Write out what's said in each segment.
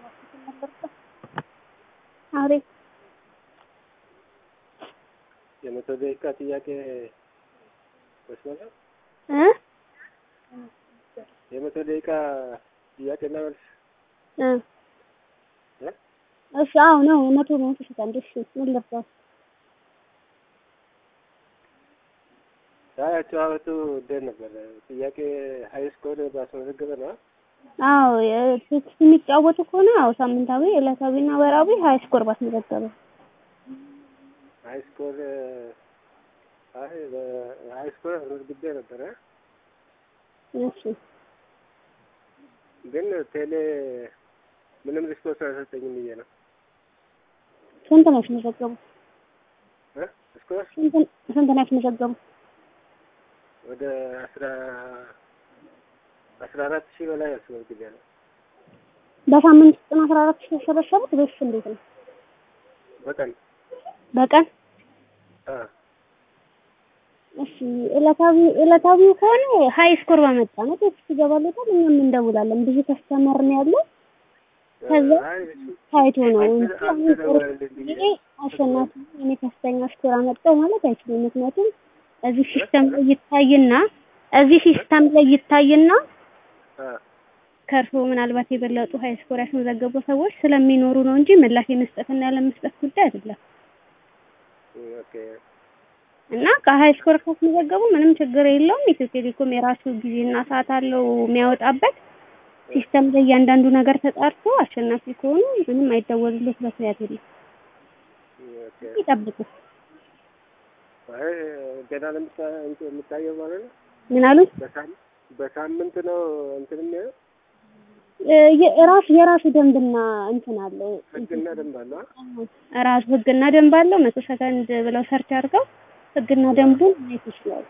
አቤት የመቶ ደቂቃ ጥያቄ መስመር ነው። እ የመቶ ደቂቃ ጥያቄና መልስ እ እ? እሺ አዎ ነው መቶ መቶ ሰከንድ እሺ ምን ልርዳው አይ አጨዋወቱ እንዴት ነበር? ጥያቄ ሀይ ስኮር ባስመዘገበ ነው። አዎ የቴክስት የሚጫወቱ ከሆነ አዎ ሳምንታዊ ዕለታዊና ወራዊ ሀይ ስኮር ባስመዘገበ ሀይ ስኮር አይ ሀይ ስኮር አስመዝግቤ ነበረ፣ እሺ ግን ቴሌ ምንም ሪስፖንስ አልሰጠኝም ብዬ ነው ስንት ነው ያስመዘገቡ እ ስኮር ስንት ስንት ነው ያስመዘገቡ ወደ አስራ አስራ አራት ሺህ በላይ አስመዝግቤያለሁ። በሳምንት ውስጥ ነው አስራ አራት ሺህ የሰበሰቡት ወይስ እንዴት ነው በቀን በቀን አ እሺ ዕለታዊ ዕለታዊው ከሆነ ሀይ ስኮር ባመጣ ነው ቴክስት ይገባለታል እኛም እንደውላለን ብዙ ከስተመር ነው ያለው ከዛ አይ እሱ- ታይቶ ነው አንተ- እንጂ አንተ አሁን ደወልልኝ ብዬ ይሄ አሸናፊ እኔ ከፍተኛ ስኮር አመጣው ማለት አይችልም። ምክንያቱም እዚህ ሲስተም ላይ ይታይና እዚህ ሲስተም ላይ ይታይና አ ከእርሶ ምናልባት የበለጡ ሀይ ስኮር ያስመዘገቡ ሰዎች ስለሚኖሩ ነው እንጂ ምላሽ የመስጠትና ያለ መስጠት ጉዳይ አይደለም። ኦኬ እና ከሀይ ስኮር ካስመዘገቡ ምንም ችግር የለውም። ኢትዮ ቴሌኮም የራሱ ጊዜና ሰዓት አለው የሚያወጣበት ሲስተም ላይ እያንዳንዱ ነገር ተጣርቶ አሸናፊ ከሆኑ ምንም አይደወልለት ምክንያት የለም። ኦኬ ይጠብቁ። አይ ገና ለምታ እንትን የምታየው ማለት ነው። ምን አሉ? በሳም- በሳምንት ነው እንትን የሚሆነው ራሱ የራሱ ደንብና እንትን አለው ህግና ደንብ አለ። አ? ራሱ ህግና ደንብ አለው። መቶ ሰከንድ ብለው ሰርች አድርገው ህግና ደንቡን ማየት ይችላሉ።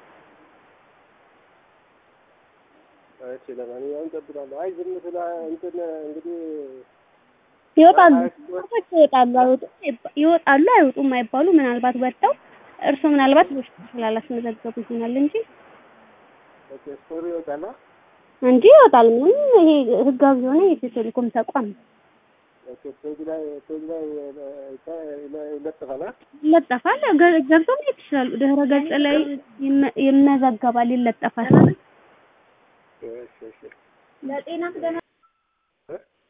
እሺ ለማንኛውም እጠብቃለሁ። አይ ዝም ስላ እንትን እንግዲህ ይወጣሉ ሀይ ስኮር ሰዎች ይወጣሉ አይወጡም አይባ- ይወጣሉ አይወጡም አይባሉ ምናልባት ወጥተው እርሶ ምናልባት በውስጥ ስላላስመዘገቡ ይሆናል እንጂ ኦኬ ስኮር ይወጣል። አ? እንጂ ይወጣል። ምንም ይሄ ህጋዊ የሆነ የኢትዮ ቴሌኮም ተቋም ነው። ኦኬ ፔጅ ላይ ፔጅ ላይ እ- እ- ይለጥፋል። አ? ይለጠፋል። ገ- ገብተው ማየት ይችላሉ። ድህረ ገጽ ላይ ይመ- ይመዘገባል፣ ይለጠፋል። እሺ እሺ ለጤና